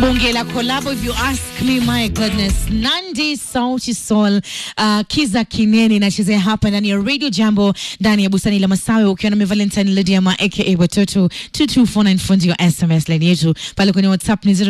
Bunge la collabo if you ask me my goodness. Nandi Sauti Sol uh, Kiza Kineni nachezea hapa ndani ya Radio Jambo ndani ya bustani la Masawe ukiwa na Valentine Lydiama aka Watoto 22494 fundi wa SMS line yetu pale kwenye WhatsApp ni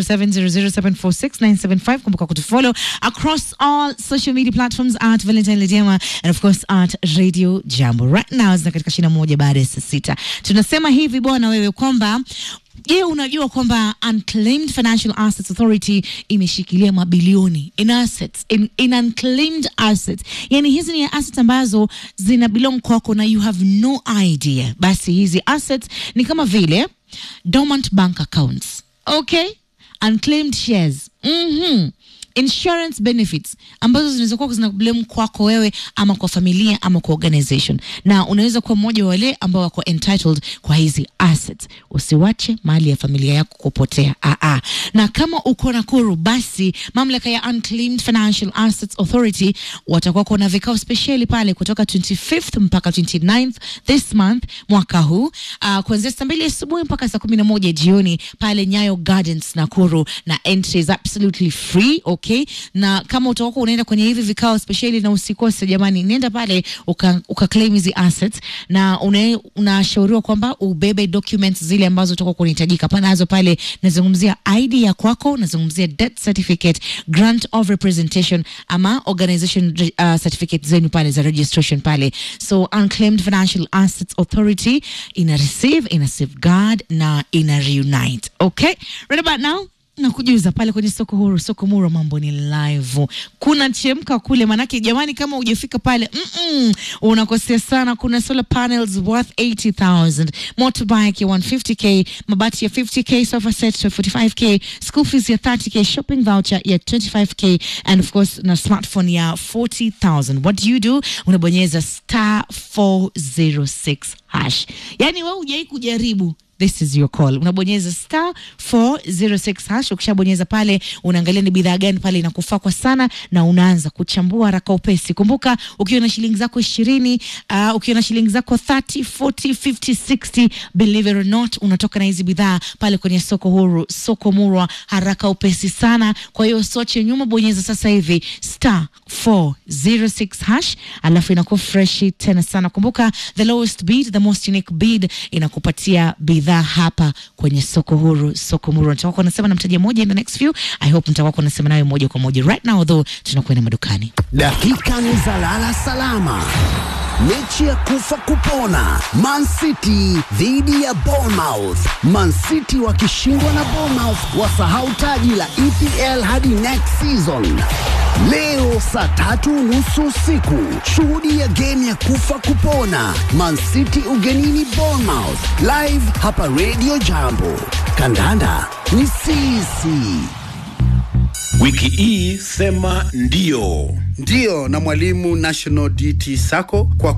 0700746975 kumbuka kutufollow across all social media platforms at Valentine Lydiama and of course at Radio Jambo. Right now zina katika shina moja baada ya saa sita. Tunasema hivi bwana wewe kwamba Je, unajua kwamba Unclaimed Financial Assets Authority imeshikilia mabilioni in assets, in, in unclaimed assets. Yani hizi ni assets ambazo zina belong kwako na you have no idea. Basi hizi assets ni kama vile dormant bank accounts, okay? Unclaimed shares. Mhm insurance benefits ambazo zinaweza kuwa zina blame kwako wewe ama kwa familia ama kwa organization, na unaweza kuwa mmoja wa wale ambao wako entitled kwa hizi assets. Usiwache mali ya familia yako kupotea. Ah, ah. Na kama uko Nakuru, basi mamlaka ya Unclaimed Financial Assets Authority watakuwa kuna vikao spesheli pale kutoka 25th mpaka 29th this month mwaka huu, uh, kuanzia saa mbili asubuhi mpaka saa kumi na moja jioni pale Nyayo Gardens Nakuru, na entry is absolutely free okay? Na kama utakuwa unaenda kwenye hivi vikao spesheli, na usikose jamani, nenda pale uka, uka claim hizi assets, na una- unashauriwa kwamba ubebe documents zile ambazo utakuwa kunahitajika panazo pale. Nazungumzia ID ya kwako, nazungumzia death certificate, grant of representation ama organization uh, certificate zenu pale za registration pale. So Unclaimed Financial Assets Authority ina receive, ina safeguard na ina reunite. Okay, right about now na kujuza pale kwenye soko huru, soko muro, mambo ni live, kuna chemka kule. Manake jamani, kama hujafika pale mm -mm, unakosea sana. Kuna solar panels worth 80000 motorbike ya 150k, mabati ya 50k, sofa set ya 45k, school fees ya 30k, shopping voucher ya 25k and of course na smartphone ya 40000 What do you do? Unabonyeza star 406 hash. Yani wewe hujai kujaribu This is your call. Unabonyeza star 406 hash. Ukishabonyeza pale, unaangalia ni bidhaa gani pale inakufaa kwa sana, na unaanza kuchambua haraka upesi. Kumbuka, ukiwa na shilingi zako ishirini, uh, ukiwa na shilingi zako 30, 40, 50, 60, believe it or not, unatoka na hizi bidhaa pale kwenye soko huru, soko murwa, haraka upesi sana. Kwa hiyo soche nyuma, bonyeza sasa hivi star 406 hash, alafu inakuwa freshi tena sana. Kumbuka, the lowest bid, the most unique bid inakupatia bidhaa hapa kwenye soko huru, soko muru. Nitakuwa nasema na mteja mmoja in the next few. I hope nitakuwa nasema nawe moja kwa moja right now, though tunakwenda madukani. Dakika ni za lala salama. Mechi ya kufa kupona, Man City dhidi ya Bournemouth. Man City wakishindwa na Bournemouth wasahau taji la EPL hadi next season. Leo saa tatu nusu usiku, shuhudia game ya kufa kupona, Man City ugenini Bournemouth, live hapa Radio Jambo. Kandanda ni sisi. Wiki hii sema ndio. Ndiyo na mwalimu National DT Sacco kwa